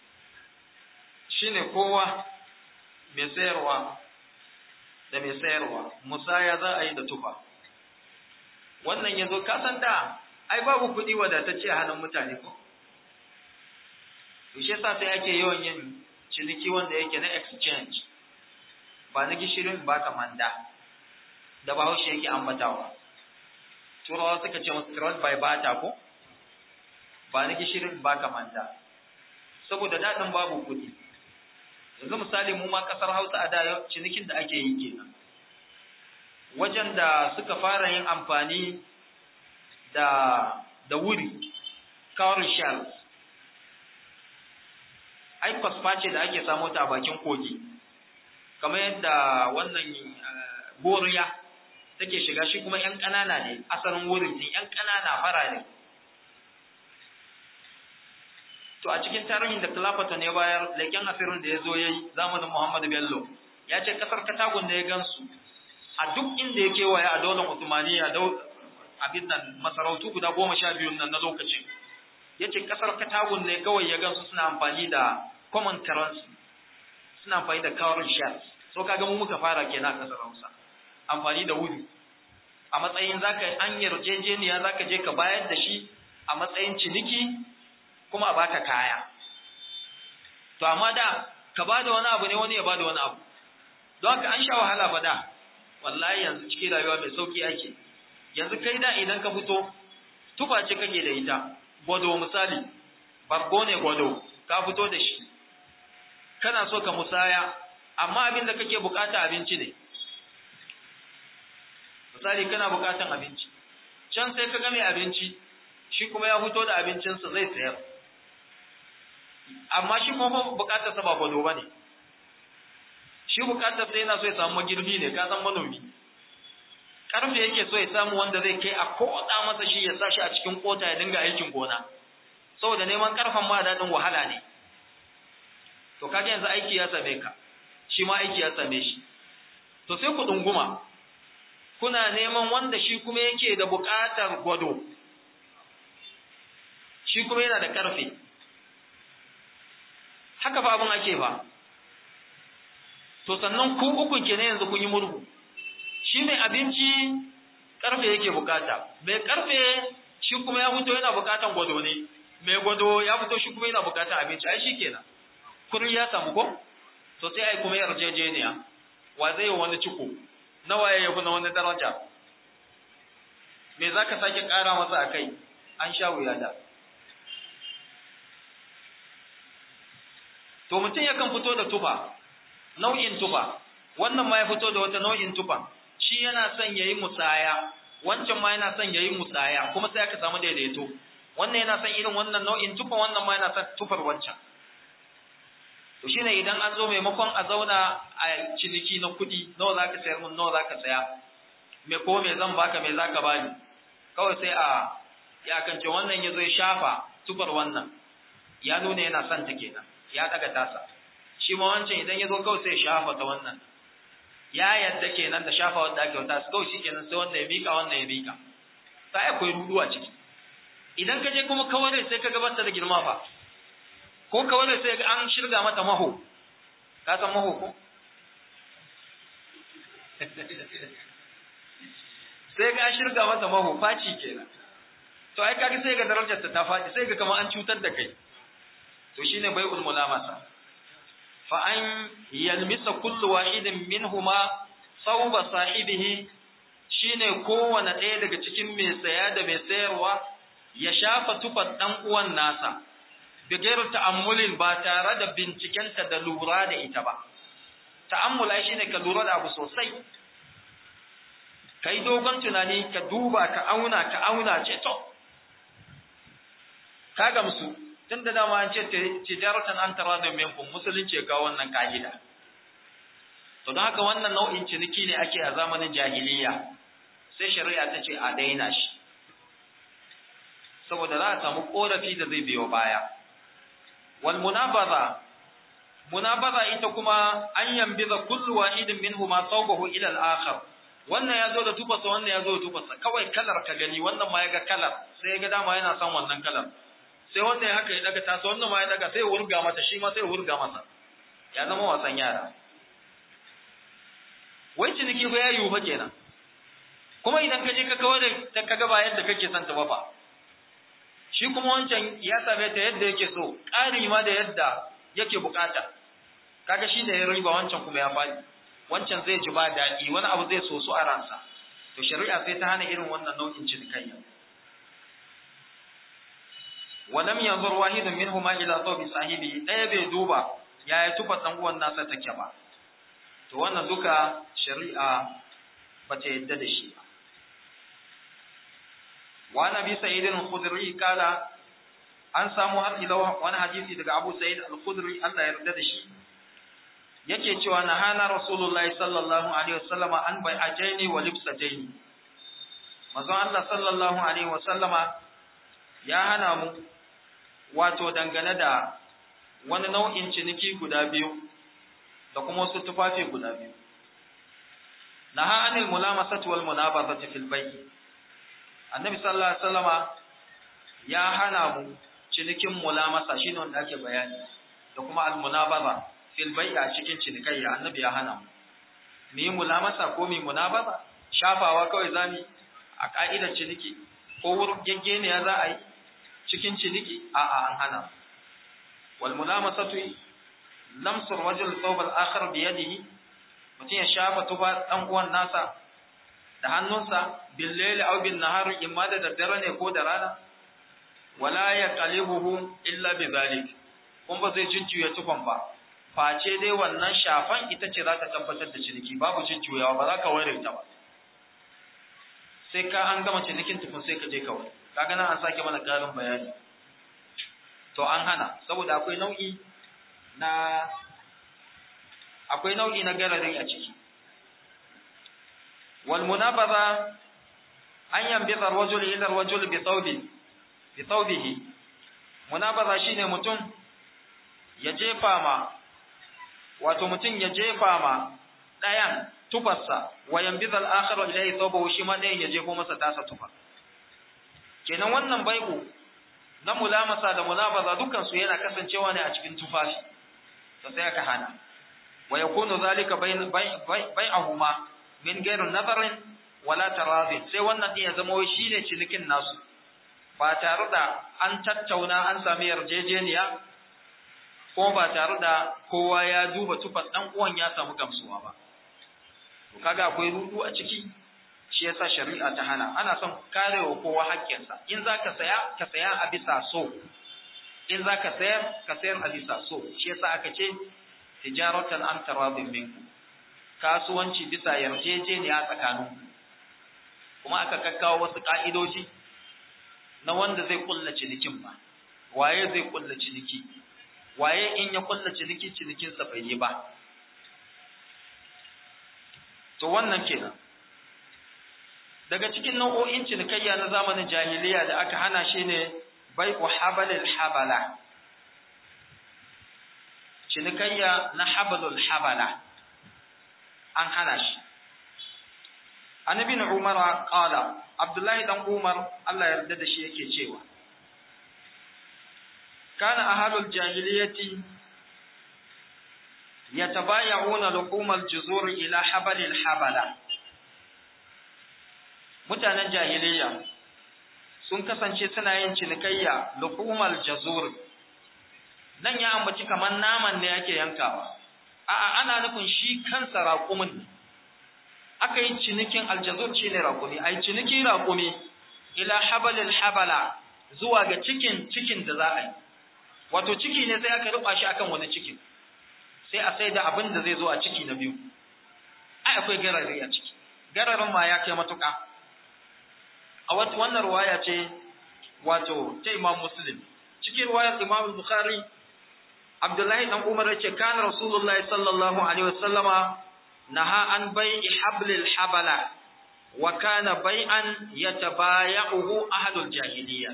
[SPEAKER 2] shine kowa mai sayarwa da mai sayarwa musaya za a yi da tufa wannan yazo ka san da ai babu kuɗi wadatacce a hannun mutane ko to shi yasa sai ake yawan yin ciniki wanda yake na exchange ba na gishirin ba ka manda da bahaushe yake ambatawa turawa suka ce masu trust by bata ko ba na gishirin ba ka manda saboda daɗin babu kuɗi yanzu misali mu ma ƙasar hausa a da cinikin da ake yi kenan wajen da suka fara yin amfani da da wuri cowrie shells ai kwasfa ce da ake samo ta a bakin kogi kamar yadda wannan goriya take shiga shi kuma ‘yan ƙanana ne asalin wurin din ‘yan ƙanana fara ne to a cikin tarihin da Clapperton ya bayar leken asirin da ya zo ya yi zamanin Muhammadu Bello ya ce ƙasar Katagun da ya gansu a duk inda ya kewaye a daular Usmaniya abin nan masarautu guda goma sha biyu nan na lokacin ya ce ƙasar Katagun ne kawai ya gansu suna amfani da common currency suna amfani da current shares so kaga mu muka fara kenan a kasar Hausa amfani da wuri a matsayin zaka an yarjejeniya zaka je ka bayar da shi a matsayin ciniki kuma a baka kaya to amma da ka bada wani abu ne wani ya bada wani abu don haka an sha wahala fa da wallahi yanzu cikin rayuwa mai sauki ake yanzu kai da idan ka fito tufa ce kake da ita gwado misali bargo ne gwado ka fito da shi kana so ka musaya amma abin da kake bukata abinci ne misali kana bukatan abinci can sai ka ga mai abinci shi kuma ya fito da abincinsa zai sayar amma shi kuma bukatar sa ba gwado ba ne shi bukatar sa yana so ya samu magirbi ne ka san manomi karfe yake so ya samu wanda zai kai a koda masa shi ya sa shi a cikin kota ya dinga aikin gona saboda neman karfan ma daɗin wahala ne to kaga yanzu aiki ya same ka shi ma aiki ya same shi to sai ku dunguma kuna neman wanda shi kuma yake da buƙatar gwado shi kuma yana da ƙarfe haka fa abin ake ba to sannan ku uku kenan yanzu kun yi murhu shi mai abinci ƙarfe yake buƙata mai ƙarfe shi kuma ya fito yana buƙatar gwado ne mai gwado ya fito shi kuma yana buƙatar abinci ai shi kenan kuri ya samu ko to sai ai kuma yarjejeniya wa zai yi wani ciko nawa ya yafi na wani daraja me za ka sake ƙara masa a kai an sha wuya da to mutum yakan fito da tufa nau'in tufa wannan ma ya fito da wata nau'in tufa shi yana son ya yi musaya wancan ma yana son ya yi musaya kuma sai aka samu daidaito wannan yana son irin wannan nau'in tufa wannan ma yana son tufar wancan to shine idan an zo maimakon a zauna a ciniki na kuɗi nawa za ka sayar mun nawa za ka saya me ko me zan baka me za ka bani kawai sai a ya kance wannan ya zo ya shafa tufar wannan ya nuna yana son ta kenan ya daga tasa shi ma wancan idan ya zo kawai sai ya shafa ta wannan ya yadda kenan da shafa wanda ake wata kawai shi kenan sai wanda ya bika wannan ya bika sai akwai rudu a ciki idan ka je kuma kawai sai ka gabata da girma fa ko kawai sai an shirga mata maho ka san maho ko sai ga shirga mata maho faci kenan to ai kaga sai ga darajar ta ta faɗi sai ga kamar an cutar da kai to shine bai'ul mulamasa fa an yalmisa kullu wahidin minhuma sawba sahibihi shine kowane ɗaya daga cikin mai saya da mai sayarwa ya shafa tufar dan uwan nasa bigairu ta'ammulin ba tare da bincikenta da lura da ita ba ta'ammula shine ka lura da abu sosai kai dogon tunani ka duba ka auna ka auna ce to ka gamsu tun da dama an ce tijaratan an tara da minkum musulunci ga wannan ka'ida to don haka wannan nau'in ciniki ne ake a zamanin jahiliya sai shari'a ta ce a daina shi saboda za a samu korafi da zai biyo baya wal munabaza munabaza ita kuma an yambiza kullu wahidin minhuma thawbahu ila al-akhar wannan ya zo da tufasa wannan ya zo da tufasa kawai kalar ka gani wannan ma ya ga kalar sai ya ga dama yana son wannan kalar sai wannan ya haka ya daga tasa wannan ma ya daga sai ya wurga mata shi ma sai ya wurga masa ya zama wasan yara wai ciniki fa ya yiwu fa kenan kuma idan ka je ka kawo da ka ga ba yadda kake son ta ba fa shi kuma wancan ya same ta yadda yake so ƙari ma da yadda yake bukata kaga shi da ya riba wancan kuma ya faɗi wancan zai ji ba daɗi wani abu zai so su a ransa to shari'a sai ta hana irin wannan nau'in cinikayya walam yanzur wahidun minhuma ila thawbi sahibi ɗaya bai duba yaya tufa dan uwan nasa take ba to wannan duka shari'a bata yadda da shi ba wa nabi sa'id al-khudri kala an samu har ila wani hadisi daga Abu Sa'id al-Khudri Allah ya yarda da shi yake cewa nahana rasulullahi sallallahu alaihi wasallama an bai ajaini wa libsataini manzon Allah sallallahu alaihi wasallama ya hana mu wato dangane da wani nau'in ciniki guda biyu da kuma wasu tufafi guda biyu naha anil mulamasati wal munabazati fil bay'i annabi sallallahu alaihi wasallama ya hana mu cinikin mulamasa shine wanda ake bayani da kuma al munabaza fil bai'a cikin cinikayya annabi ya hana mu mu yi mulamasa ko mu yi munabaza shafawa kawai zamu a ka'idar ciniki ko wurin gaggeniya za a yi cikin ciniki a'a an hana wal mulamasatu lamsu rajul thawb al akhar bi yadihi mutum ya shafa tufa dan uwan nasa da hannunsa bil layli aw bin nahar imma da daddare ne ko da rana wala yaqalibuhu illa bi zalik kun ba zai jujjuya tufan ba face dai wannan shafan ita ce za ta tabbatar da ciniki babu jujjuyawa ba za ka ware ta ba sai ka an gama cinikin tufin sai ka je kawai kaga nan an sake mana karin bayani to an hana saboda akwai nau'i na akwai nau'i na gararin a ciki wal munabaza an yambiza rajul ila rajul bi thawbi bi thawbihi munabaza shine mutum ya jefa ma wato mutum ya jefa ma ɗayan tufarsa wa yambiza al-akhar ilayhi thawbahu shi ma ɗayan ya jefo masa tasa tufa kenan wannan bai'u na mulamasa da mulabaza dukkan su yana kasancewa ne a cikin tufafi to sai aka hana wa yakunu zalika bai'ahuma min gairin nazarin wala tarazin sai wannan din ya zama wai shine cinikin nasu ba tare da an tattauna an sami yarjejeniya ko ba tare da kowa ya duba tufan dan uwan ya samu gamsuwa ba to kaga akwai rudu a ciki shi yasa shari'a ta hana ana son karewa kowa haƙƙinsa in zaka saya ka saya a bisa so in zaka sayar ka sayar a bisa so shi yasa aka ce tijaratan an taradin minku kasuwanci bisa yarjejeniya tsakanin kuma aka kakkawo wasu ka'idoji na wanda zai kulla cinikin ba waye zai kulla ciniki waye in ya kulla ciniki cinikinsa bai yi ba to wannan kenan daga cikin nau'o'in cinikayya na zamanin jahiliya da aka hana shi ne bai'u habalil habala cinikayya na habalul habala an hana shi annabi na umar qala abdullahi dan umar Allah ya yarda da shi yake cewa kana ahlul jahiliyyati yatabaya'una luqumal juzur ila habalil habala mutanen jahiliyya sun kasance suna yin cinikayya luqumal jazur nan ya ambaci kamar naman ne yake yankawa a'a ana nufin shi kansa raƙumin aka yi cinikin aljazur shi ne raƙumi ai cinikin raƙumi ila habalil habala zuwa ga cikin cikin da za a yi wato ciki ne sai aka ruba shi akan wani cikin sai a sai da abin da zai zo a ciki na biyu ai akwai garari a ciki gararin ma ya kai matuƙa a wata wannan ruwaya ce wato ta imam muslim cikin ruwayar imam bukhari abdullahi dan umar yace kana rasulullah sallallahu alaihi wasallama naha an bai'i hablil habala wa kana bai'an yatabaya'uhu ahlul jahiliya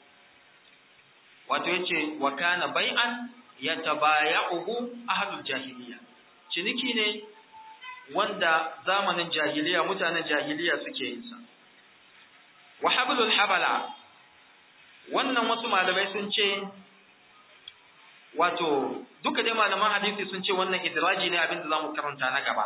[SPEAKER 2] wato yace wa kana bai'an yatabaya'uhu ahlul jahiliya ciniki ne wanda zamanin jahiliya mutanen jahiliya suke yin sa wa hablul habala wannan wasu malamai sun ce wato duka dai malaman hadisi sun ce wannan idraji ne abin da zamu karanta na gaba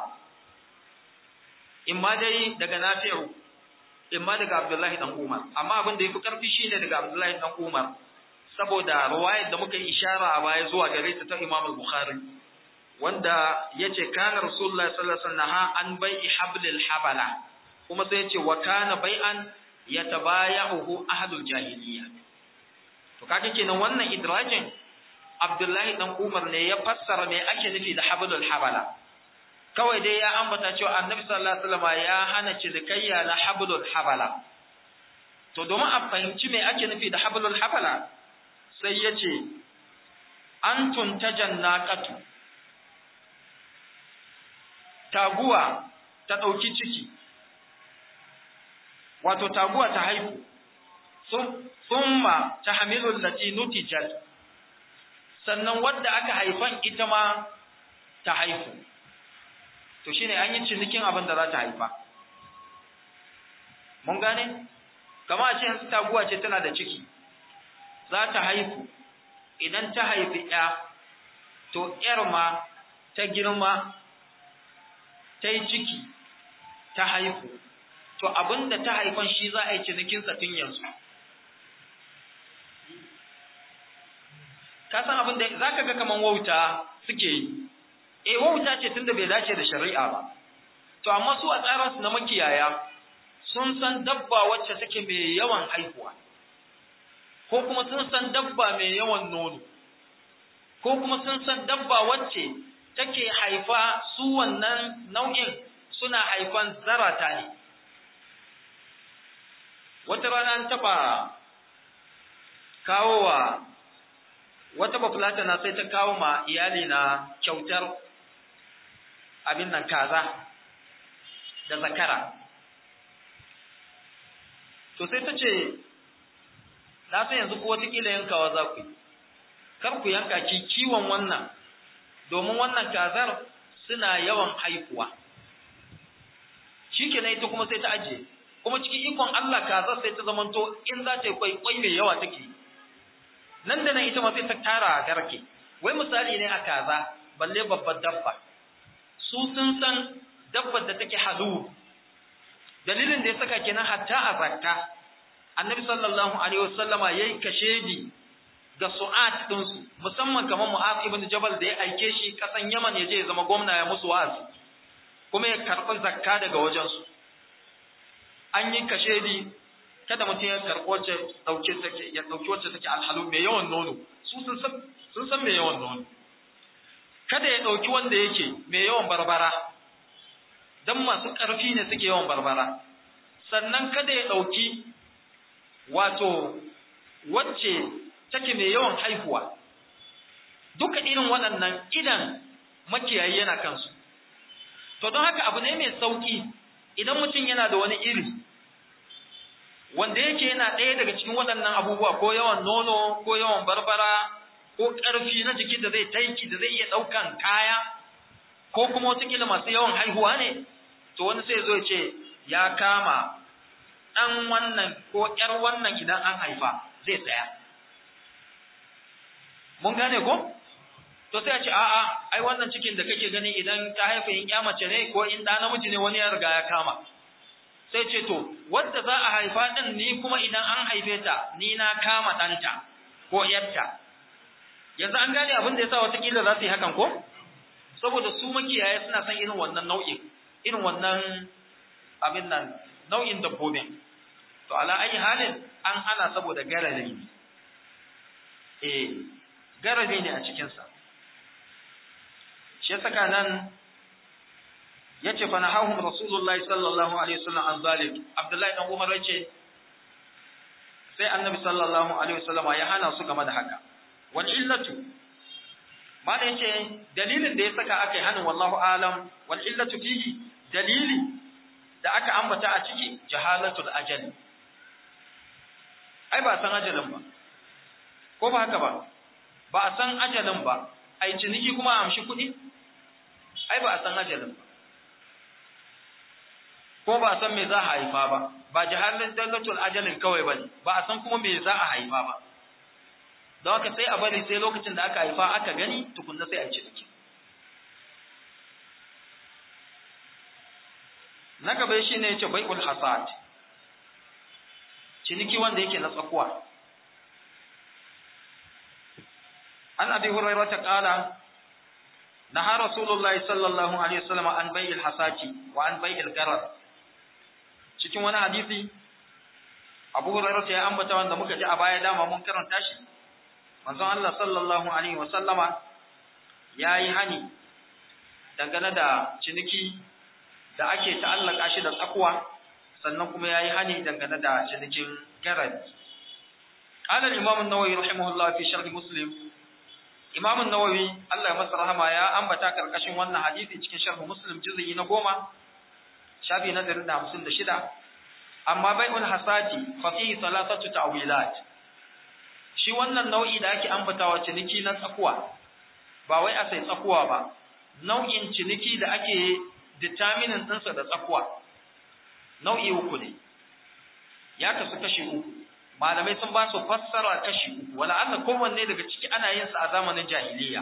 [SPEAKER 2] imma dai daga Nafi'u imma daga Abdullahi dan Umar amma abin da yafi karfi shine daga Abdullahi dan Umar saboda riwayar da muka ishara a baya zuwa gare ta ta Imam al-Bukhari wanda yace kana Rasulullahi sallallahu alaihi wasallam an bai'i hablil habala kuma sai yace wa kana bai'an yatabaya'uhu ahlul jahiliya to kaga kenan wannan idrajin Abdullahi dan Umar ne ya fassara me ake nufi da hablul habala kawai dai ya ambata cewa Annabi sallallahu alaihi wasallam ya hana cilikayya na hablul habala to domin a fahimci me ake nufi da hablul habala sai ya ce an tuntajan naqatu taguwa ta ɗauki ciki wato taguwa ta haihu summa ta hamilul lati nutijat sannan wadda aka haifan ita ma ta haifu to shine an yi cinikin abin da za ta haifa mun gane kama a ce yanzu taguwa ce tana da ciki za ta haifu idan ta haifi ya to ‘yar ma ta girma ta yi ciki ta haifu to abin da ta haifan shi za a yi cinikinsa tun yanzu ka san abin da za ka ga kaman wauta suke yi e wauta ce tunda bai dace da shari'a ba to amma su a tsaransu na makiyaya sun san dabba wacce take mai yawan haihuwa ko kuma sun san dabba mai yawan nono ko kuma sun san dabba wacce take haifa su wannan nau'in suna haifan zarata ne wata rana an taɓa kawowa wata bafulata na sai ta kawo ma iyali na kyautar abin nan kaza da zakara to sai ta ce na san yanzu ko watakila yankawa za ku yi kar ku yanka ki kiwon wannan domin wannan kazar suna yawan haihuwa shi ke ita kuma sai ta ajiye kuma cikin ikon Allah kazar sai ta zamanto in za ta yi kwai kwai mai yawa take nan da nan ita ma sai ta tara a garke wai misali ne a kaza balle babbar dabba su sun san dabbar da take halu dalilin da ya saka kenan hatta a zakka annabi sallallahu alaihi wasallama yayi kashedi ga su'at din su musamman kamar mu'az ibn jabal da ya aike shi kasan yaman ya je ya zama gwamna ya musu wa'azi kuma ya karɓi zakka daga wajen su an yi kashedi kada mutum ya karɓi wacce dauke take ya dauki wacce take alhalu mai yawan nono su sun san sun san mai yawan nono kada ya dauki wanda yake mai yawan barbara dan masu ƙarfi ne suke yawan barbara sannan kada ya ɗauki wato wacce take mai yawan haihuwa duka irin waɗannan idan makiyayi yana kansu to don haka abu ne mai sauƙi idan mutum yana da wani iri wanda yake yana ɗaya daga cikin waɗannan abubuwa ko yawan nono ko yawan barbara ko ƙarfi na jiki da zai taiki da zai iya ɗaukan kaya ko kuma watakila masu yawan haihuwa ne to wani sai zo ya ce ya kama ɗan wannan ko ‘yar wannan idan an haifa zai tsaya. Mun gane ko? To sai a ce, a'a, ai wannan cikin da kake gani idan ta haifa in ‘ya mace ne ko in ɗa namiji ne wani ya riga ya kama. Sai ce, to, wadda za a haifa ɗin ni kuma idan an haife ta, ni na kama ɗanta ko ‘yarta. Yanzu an gane abin da ya sa watakila za su yi hakan ko? Saboda su makiyaya suna son irin wannan nau'in, irin wannan abin nan nau'in dabbobin. To, ala ayi halin an hana saboda garari ne. Eh, garari ne a cikinsa. Shi saka nan ya ce fa nahahum Rasulullahi sallallahu alaihi wasallam an zalik. Abdullahi dan Umar ya ce sai Annabi sallallahu alaihi wasallam ya hana su game da haka. Wal illatu Malam yace dalilin da ya saka aka yi hanin wallahu alam wal illatu fihi dalili da aka ambata a ciki jahalatul ajali ai ba san ajalin ba ko ba haka ba ba a san ajalin ba ai ciniki kuma a amshi kuɗi ai ba a san ajalin ba ko ba a san me za a haifa ba ba jahalin dalatul ajalin kawai ba ne ba a san kuma me za a haifa ba don haka sai a bari sai lokacin da aka haifa aka gani tukunna sai a ciniki na gaba shi ne yace bai'ul hasad ciniki wanda yake na tsakuwa an abi hurairah ta kala naha rasulullahi sallallahu alaihi wasallam an bai'il hasati wa an bai'il garar cikin wani hadisi abu hurairah ya ambata wanda muka ji a baya dama mun karanta shi manzon Allah sallallahu alaihi wasallama yayi hani dangane da ciniki da ake ta'allaka shi da tsakuwa sannan kuma yayi hani dangane da cinikin garad qala al-imam an-nawawi rahimahullah fi sharh muslim imam an-nawawi Allah ya masa rahama ya ambata karkashin wannan hadisi cikin sharh muslim juz'i na goma shafi na 156 amma bai'ul hasati fa fihi thalathatu ta'wilat shi wannan nau'i da ake ambatawa ciniki na tsakuwa ba wai a sai tsakuwa ba nau'in ciniki da ake determinin ɗinsa da tsakuwa nau'i uku ne ya kasu kashi uku malamai sun ba su fassara kashi uku wala Allah kowanne daga ciki ana yin sa a zamanin jahiliya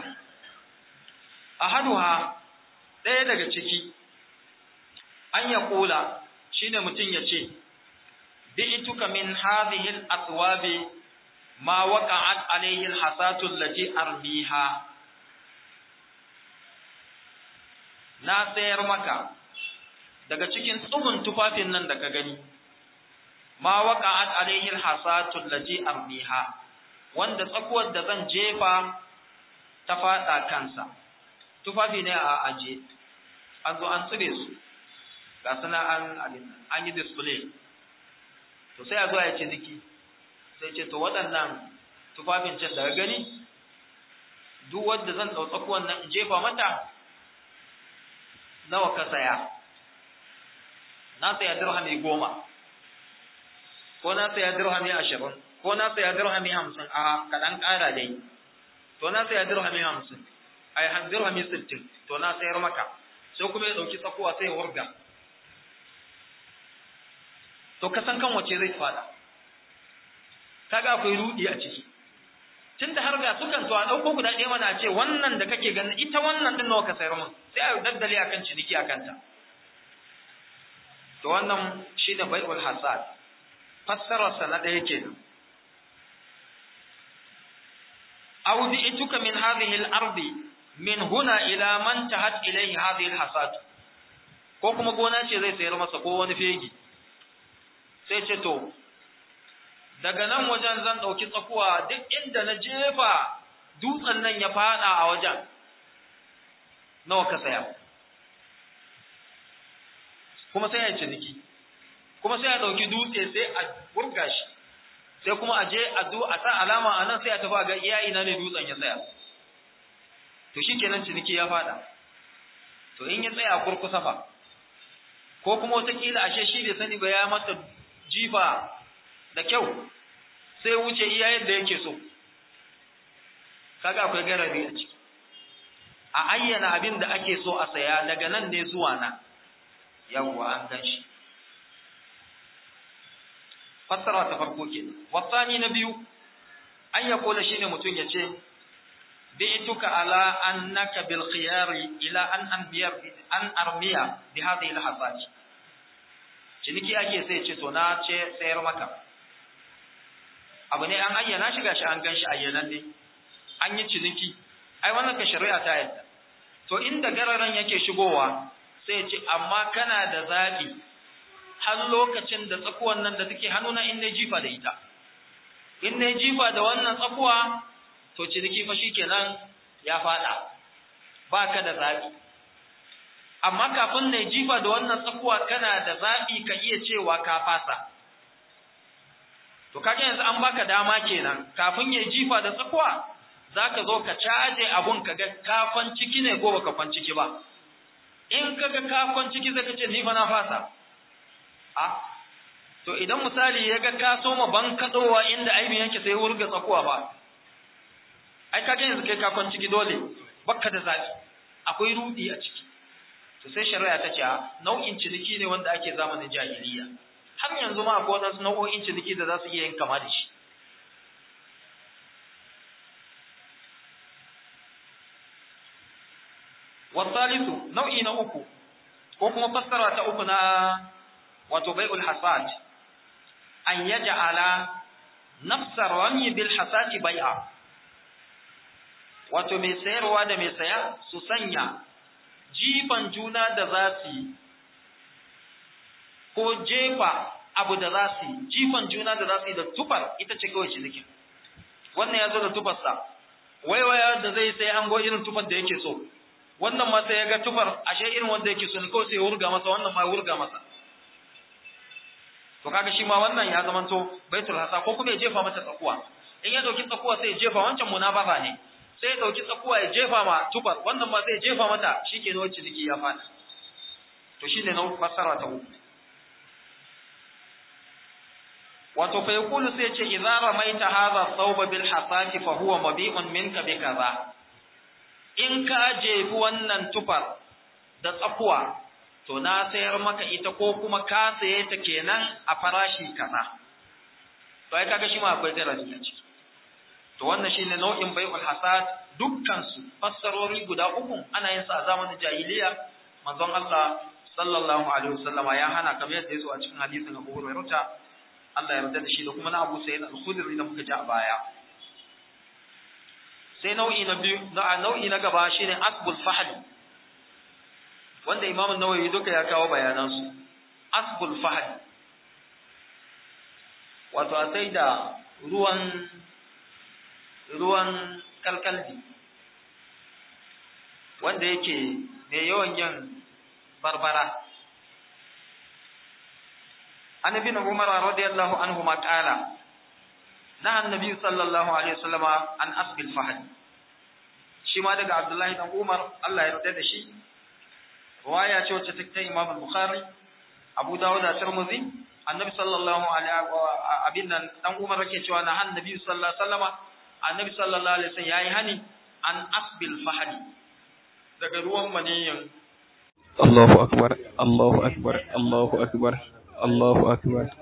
[SPEAKER 2] ahaduha ɗaya daga ciki an ya kula shine mutum ya ce bi'tuka min hadhihi al-athwabi ma waqa'at alayhi al-hasatu allati armiha na sayar maka daga cikin tsugun tufafin nan da ka gani ma waqa'at alayhi al-hasatu allati armiha wanda tsakuwar da zan jefa ta fada kansa tufafi ne a aje an zo an tsire su ga suna an an yi display to sai a zo ya ce niki sai ce to waɗannan tufafin can daga gani duk wanda zan ɗau tsakuwan nan in jefa mata nawa ka saya na saya dirhami goma ko na saya dirhami ashirin ko na saya dirhami hamsin a kaɗan ƙara dai to na saya dirhami hamsin ai dirhami sittin to na sayar maka sai kuma ya ɗauki tsakuwa sai ya wurga to ka san kan wace zai fada kaga akwai rudi a ciki tunda har ga sukan so a dauko guda ɗaya mana ce wannan da kake ganin ita wannan din nawa ka sayar mun sai a daddale akan ciniki akan ta to wannan shi da bai'ul hasad fassarar sa na ɗaya kenan aw bi'tuka min hadhihi al-ardi min huna ila man tahat ilayhi hadhihi al-hasad ko kuma gona ce zai sayar masa ko wani fegi sai ce to daga nan wajen zan ɗauki tsakuwa duk inda na jefa dutsen nan ya fada a wajen nawa ka saya kuma sai ya ciniki kuma sai ya ɗauki dutse sai a burga shi sai kuma a je a a sa alama a nan sai a tafi ga iya ina ne dutsen ya tsaya to shi kenan ciniki ya fada to in ya tsaya kurkusa fa ko kuma wataƙila ashe shi bai sani ba ya mata jifa da kyau sai wuce iya yadda yake so kaga akwai garabi a ciki a ayyana abin da ake so a saya daga nan ne zuwa na yawwa an gan shi fassara ta farko ke wasani na biyu an ya kola shine mutum ya ce bi'tuka ala annaka bil khiyari ila an anbiya an armiya bi hadhihi al hasati ciniki ake sai ce to na ce sayar maka abu ne an ayyana shi gashi an gan shi ayyanan ne an yi ciniki ai wannan ka shari'a ta yadda to inda gararan yake shigowa sai ce amma kana da zaɓi har lokacin da tsakuwan nan da take hannuna in na jifa da ita in na jifa da wannan tsakuwa to ciniki fa shikenan ya fada ba ka da zaɓi amma kafin na jifa da wannan tsakuwa kana da zaɓi ka iya cewa ka fasa to kaga yanzu an baka dama kenan kafin ya jifa da tsakuwa zaka zo ka caje abun ka ga kafan ciki ne ko baka kwan ciki ba in kaga kafan ciki zaka ce ni fa na fasa a to idan misali ya ga ka soma ban kadowa inda aibin yake sai wurga tsakuwa ba ai kaga yanzu kai kafan ciki dole bakka da zabi akwai rudi a ciki to sai shari'a ta ce nau'in ciniki ne wanda ake zamanin jahiliya har yanzu ma akwai wadansu nau'o'in ciniki da za su iya yin kama da shi wasalisu nau'i na uku ko kuma fassara ta uku na wato bai'ul hasad an yaj'ala nafsar rami bil hasati bai'a wato mai sayarwa da mai saya su sanya jifan juna da za su yi ko jefa abu da za su yi jifan juna da za su yi da tufar ita ce kawai cinikin wannan ya zo da tufarsa waiwaya da zai sai an go irin tufar da yake so wannan ma sai ya ga tufar ashe irin wanda yake so ne kawai sai ya wurga masa wannan ma ya wurga masa to kaga shi ma wannan ya zamanto baitul hasa ko kuma ya jefa mata tsakuwa in ya dauki tsakuwa sai ya jefa wancan munafafa ne sai ya dauki tsakuwa ya jefa ma tufar wannan ma sai ya jefa mata shikenan wacce jiki ya fada to shine na fassara ta uku wato fa yaqulu sai ce idza ramaita hadha thawba bil hasati fa huwa mabi'un minka bi kaza in ka jefi wannan tufar da tsakuwa to na sayar maka ita ko kuma ka saye ta kenan a farashi kaza to ai kaga shi ma akwai darasi a ciki to wannan shine nau'in bai'ul hasad dukkan su fassarori guda uku ana yin sa a zamanin jahiliya manzon Allah sallallahu alaihi wasallama ya hana kamar yadda yazo a cikin hadisin Abu Hurairah Allah ya yarda da shi da kuma na Abu Sa'id al-Khudri da muka ji a baya sai nau'i na biyu na nau'i na gaba shine asbul fahl wanda Imam an-Nawawi duka ya kawo bayanan su asbul fahl wato a sai da ruwan ruwan kalkaldi wanda yake mai yawan yin barbara an ibn umar radiyallahu anhu ma qala na annabi sallallahu alaihi wasallama an asbil fahad shi ma daga abdullahi dan umar Allah ya yarda da shi riwaya ce wacce take imam al-bukhari abu dawud da tirmidhi annabi sallallahu alaihi wa abin nan dan umar yake cewa na annabi sallallahu alaihi wasallama annabi sallallahu alaihi wasallam yayi hani an asbil fahad daga ruwan maniyin
[SPEAKER 3] Allahu akbar Allahu akbar Allahu akbar Allahu akbar